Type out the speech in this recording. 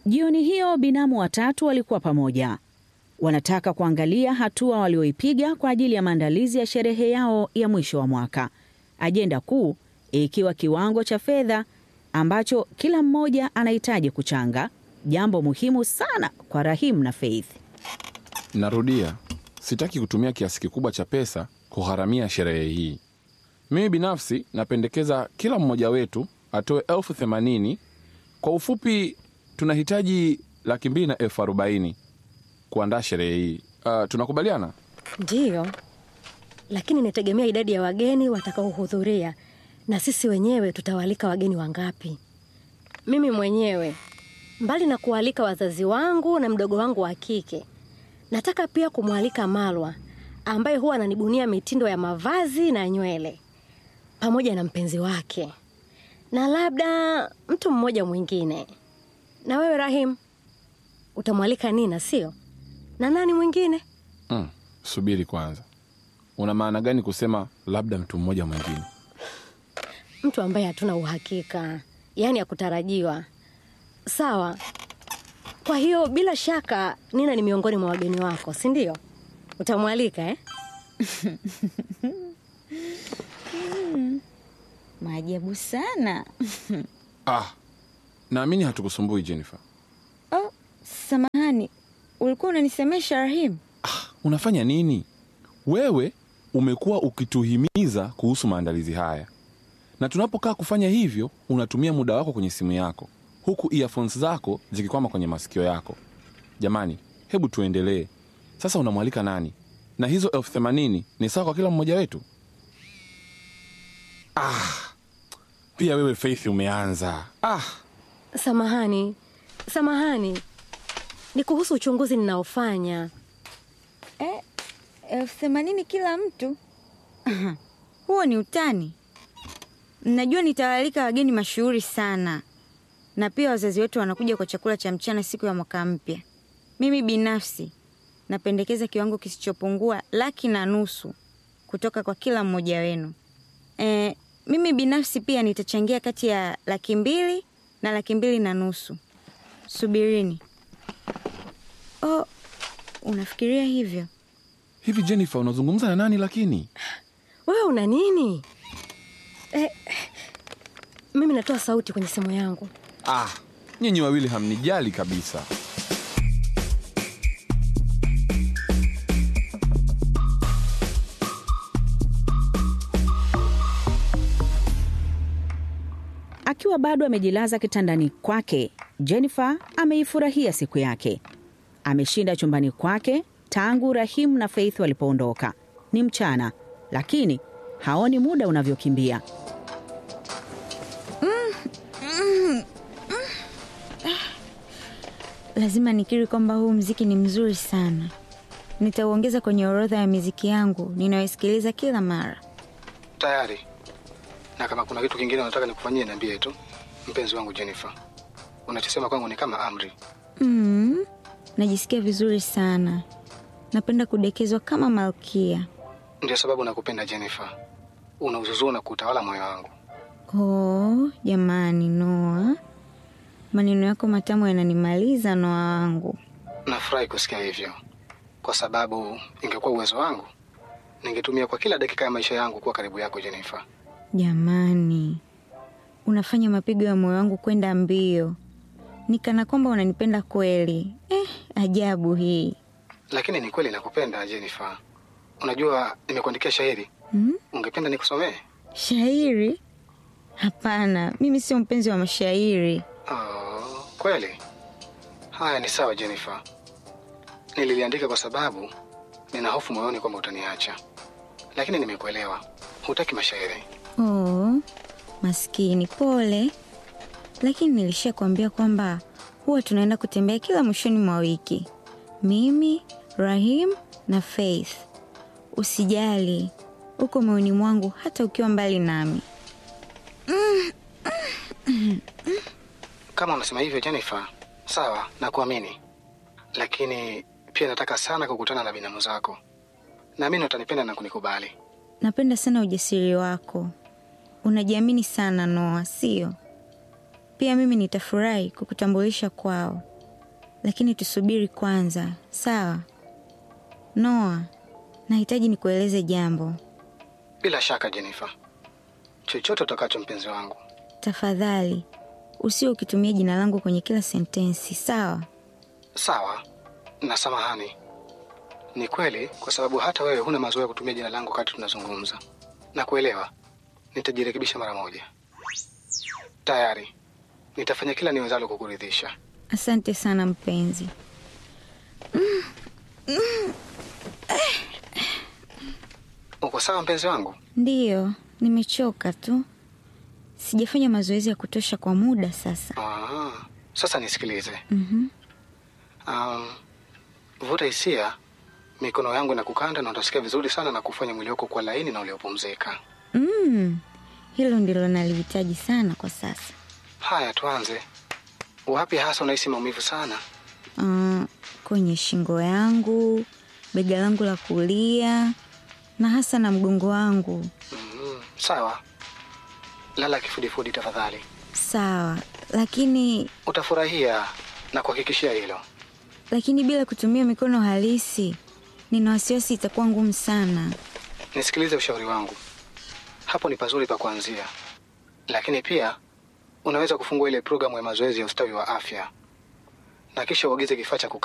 Jioni hiyo binamu watatu walikuwa pamoja, wanataka kuangalia hatua walioipiga kwa ajili ya maandalizi ya sherehe yao ya mwisho wa mwaka, ajenda kuu ikiwa kiwango cha fedha ambacho kila mmoja anahitaji kuchanga, jambo muhimu sana kwa Rahim na Faith. Narudia, sitaki kutumia kiasi kikubwa cha pesa kugharamia sherehe hii. Mimi binafsi napendekeza kila mmoja wetu atoe elfu themanini. Kwa ufupi, tunahitaji laki mbili na elfu arobaini kuandaa sherehe hii. Uh, tunakubaliana? Ndiyo, lakini inategemea idadi ya wageni watakaohudhuria na sisi wenyewe tutawaalika wageni wangapi. Mimi mwenyewe, mbali na kualika wazazi wangu na mdogo wangu wa kike, nataka pia kumwalika Malwa ambaye huwa ananibunia mitindo ya mavazi na nywele, pamoja na mpenzi wake na labda mtu mmoja mwingine. Na wewe Rahim, utamwalika Nina, sio? Na nani mwingine? Mm, subiri kwanza, una maana gani kusema labda mtu mmoja mwingine? Mtu ambaye hatuna uhakika, yaani hakutarajiwa. Sawa. Kwa hiyo bila shaka Nina ni miongoni mwa wageni wako, si ndio? Utamwalika eh? Maajabu sana. Ah, naamini hatukusumbui Jennifer. Oh, samahani, ulikuwa unanisemesha Rahim? Ah, unafanya nini wewe? Umekuwa ukituhimiza kuhusu maandalizi haya, na tunapokaa kufanya hivyo unatumia muda wako kwenye simu yako, huku earphones zako zikikwama kwenye masikio yako. Jamani, hebu tuendelee sasa. Unamwalika nani? Na hizo elfu themanini ni sawa kwa kila mmoja wetu? Ah, pia wewe Faith umeanza. Ah, Samahani, samahani, ni kuhusu uchunguzi ninaofanya. Eh, elfu themanini kila mtu? Huo ni utani. Najua nitawaalika wageni mashuhuri sana, na pia wazazi wetu wanakuja kwa chakula cha mchana siku ya mwaka mpya. Mimi binafsi napendekeza kiwango kisichopungua laki na nusu kutoka kwa kila mmoja wenu. E, mimi binafsi pia nitachangia kati ya laki mbili na laki mbili na nusu. Subirini. Oh, unafikiria hivyo? hivi Jennifer, unazungumza na nani lakini? Wewe una nini? Eh, mimi natoa sauti kwenye simu yangu. Ah, nyinyi wawili hamnijali kabisa. Akiwa bado amejilaza kitandani kwake, Jennifer ameifurahia siku yake. Ameshinda chumbani kwake tangu Rahim na Faith walipoondoka. Ni mchana, lakini haoni muda unavyokimbia. Lazima nikiri kwamba huu mziki ni mzuri sana. Nitauongeza kwenye orodha ya miziki yangu ninayoisikiliza kila mara. Tayari. Na kama kuna kitu kingine unataka nikufanyie, niambie tu, mpenzi wangu Jennifer. Unachosema kwangu ni kama amri. Mm, najisikia vizuri sana. Napenda kudekezwa kama malkia. Ndio sababu nakupenda Jennifer. Unauzuzua na kuutawala moyo wangu. Oh, jamani Noa, maneno yako matamu yananimaliza Noa wangu. Nafurahi kusikia hivyo, kwa sababu ingekuwa uwezo wangu ningetumia kwa kila dakika ya maisha yangu kuwa karibu yako Jennifer. Jamani, unafanya mapigo ya moyo wangu kwenda mbio, nikana kwamba unanipenda kweli. Eh, ajabu hii. Lakini ni kweli nakupenda Jennifer. Unajua nimekuandikia shairi, Hmm? ungependa nikusomee? Shairi? Hapana, mimi sio mpenzi wa mashairi. Oh, kweli? Haya, ni sawa Jennifer. Nililiandika kwa sababu nina hofu moyoni kwamba utaniacha, lakini nimekuelewa. Hutaki mashairi. Oh, maskini, pole. Lakini nilishakwambia kwamba huwa tunaenda kutembea kila mwishoni mwa wiki, mimi, Rahim na Faith. Usijali, uko moyoni mwangu hata ukiwa mbali nami. Kama unasema hivyo Jennifer, sawa, nakuamini, lakini pia nataka sana kukutana na binamu zako. Naamini utanipenda na kunikubali. Napenda sana ujasiri wako, unajiamini sana Noa, sio? Pia mimi nitafurahi kukutambulisha kwao. lakini tusubiri kwanza, sawa? Noa, nahitaji nikueleze jambo. Bila shaka Jennifer, chochote utakacho mpenzi wangu. Tafadhali usio ukitumia jina langu kwenye kila sentensi, sawa? Sawa na samahani. Ni kweli, kwa sababu hata wewe huna mazoea ya kutumia jina langu wakati tunazungumza. Na kuelewa, nitajirekebisha mara moja. Tayari nitafanya kila niwezalo kukuridhisha. Asante sana mpenzi. Uko sawa mpenzi wangu? Ndiyo, nimechoka tu, sijafanya mazoezi ya kutosha kwa muda sasa. Ah, sasa nisikilize. Mhm. Um, vuta hisia, mikono yangu inakukanda na utasikia vizuri sana na kufanya mwili wako kuwa laini na uliopumzika. Mm, hilo ndilo nalihitaji sana kwa sasa. Haya, tuanze. Wapi hasa unahisi maumivu sana? Ah, kwenye shingo yangu, bega langu la kulia na hasa na mgongo wangu. Mm, sawa. Lala kifudifudi tafadhali. Sawa, lakini Utafurahia na kuhakikishia hilo. lakini bila kutumia mikono halisi, nina wasiwasi itakuwa ngumu sana. Nisikilize ushauri wangu. Hapo ni pazuri pa kuanzia, lakini pia unaweza kufungua ile programu ya mazoezi ya ustawi wa afya na kisha uagize kifaa cha kukaa